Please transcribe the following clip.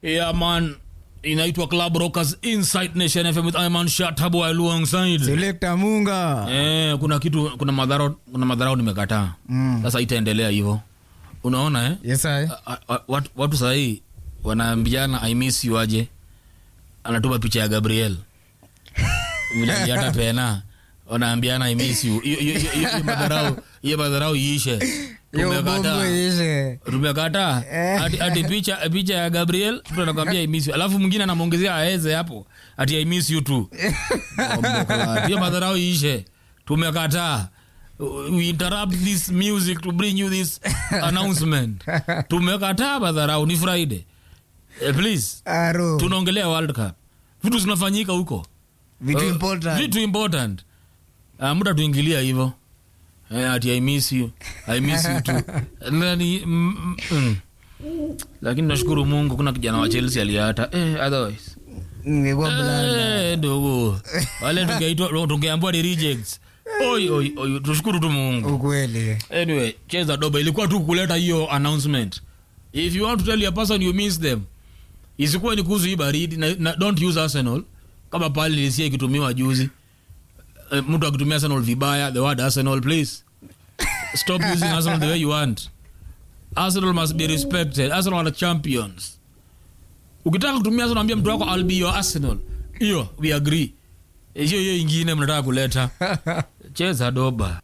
yeah man inaitwa club rockers inside nation fm with iman shatabu alongside selekta munga eh, kuna kitu kuna madharau kuna madharau nimekataa Mm. sasa itaendelea hivyo unaona eh? yesai A- a- watu, watu sahii wanaambiana i miss you aje anatuma picha ya gabriel vile aliata pena wanaambiana i miss you Hiyo- hiyo- hiyo- hiyo madharau hiyo madharau iishe yo bombo tumekataa ishe tumekataa ati, ati picha picha ya gabriel mtu anakwambia I miss you alafu mwingine anamwongezea aeze hapo ati i miss you tu hiyo madharau iishe tumekataa we interrupt this music to bring you this announcement tumekataa madharau ni friday eh, please aro tunaongelea world cup vitu zinafanyika huko vitu Eh, important vitu important uh, muda tuingilia hivyo eh, ati i miss you i miss you too Nani, mm, mm, mm. lakini nashukuru mungu kuna kijana wa chelsea aliata eh, otherwise ningekuwa blanda eh, ndugu wale tungeitwa tungeambua ni rejects oi oi oi tushukuru tu mungu ukweli anyway cheza doba ilikuwa tu kuleta hiyo announcement if you want to tell your person you miss them isikuwa ni kuhusu hii baridi na, na don't use arsenal kama pale lisia ikitumiwa juzi uh, mtu akitumia arsenal vibaya the word arsenal please stop using arsenal the way you want arsenal must be respected arsenal are champions ukitaka kutumia arsenal ambia mtu wako i'll be your arsenal hiyo we agree hiyo hiyo ingine mnataka kuleta cheza doba